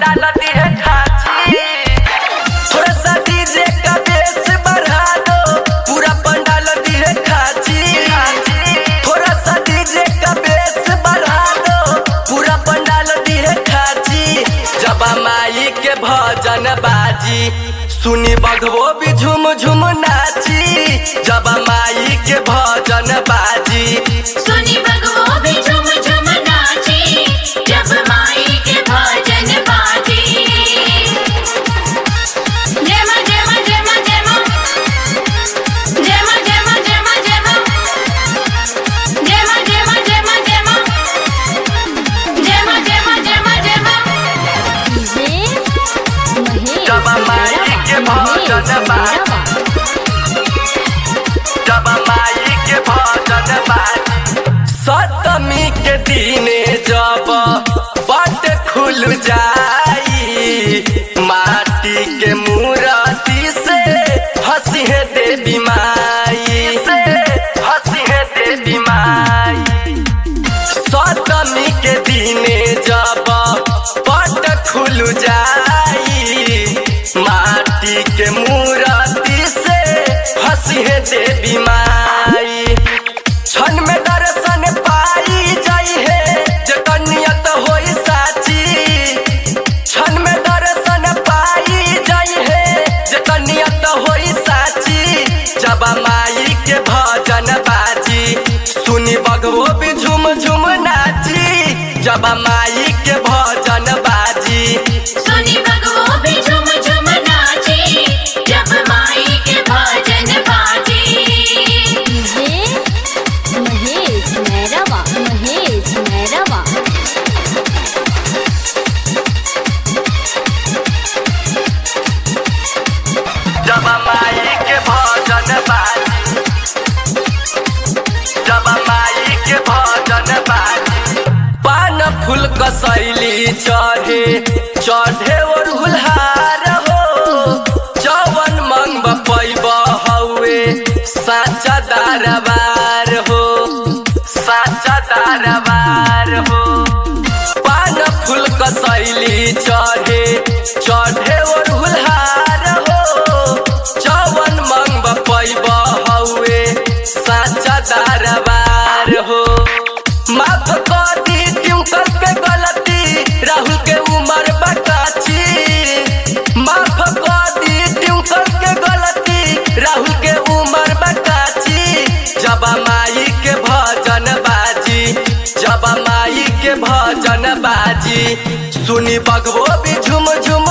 पंडाल दिए खाची थोड़ा सा डीजे का बेस बढ़ा दो पूरा पंडाल दिए खाची थोड़ा सा डीजे का बेस बढ़ा दो पूरा पंडाल दिए खाची जब माई के भजन बाजी सुनी बघवो भी झुम झुम नाची जब माई के भजन बाजी सुनी बगवो भी झुम झुम नाची जब माई के भजन बाजी जय मां जय मां जय मां जय मां जय मां जय मां जय मां जय मां जय मां जय मां जय मां जय मां जय मां जय मां जय मां जय मां जब माई के भजन बाजी जब माई के भजन बाजी सप्तमी के दिने जब बट खुल जाई माटी के मूर्ति से हंसी है देवी माई से हंसी है देवी माई सप्तमी के दिने जब पट खुल जाई माटी के मूर्ति से हंसी है देवी माई क्षण में दर्शन पाई जाई है जकर नियत होई साची क्षण में दर्शन पाई जाई है जकर नियत होई साची जब माई के भजन बाजी सुनी बगवो भी झुम झुम नाची जब माई के भजन बाजी सुनी बगवो भी झुम झुम नाची जब माई के भजन बाजी महेश मैरवा महेश मैरवा जब माई के भजन बाजी जब माई के भजन बाजी पान फूल कसैली चढ़े चढ़े और हुलहार हो जवन मंग पैब हौवे साचा दरबार हो साचा दरबार हो पान फूल कसैली चढ़े चढ़े और हुलहार हो चवन मंग पैब हौवे साचा दरबार हो माफ कर दी ट्यूकर के गलती राहुल के उमर बकाची माफ कर दी ट्यूकर के गलती राहुल के उमर बकाची जब माई के भजन बाजी जब माई के भजन बाजी सुनी बगवो भी झुम झुम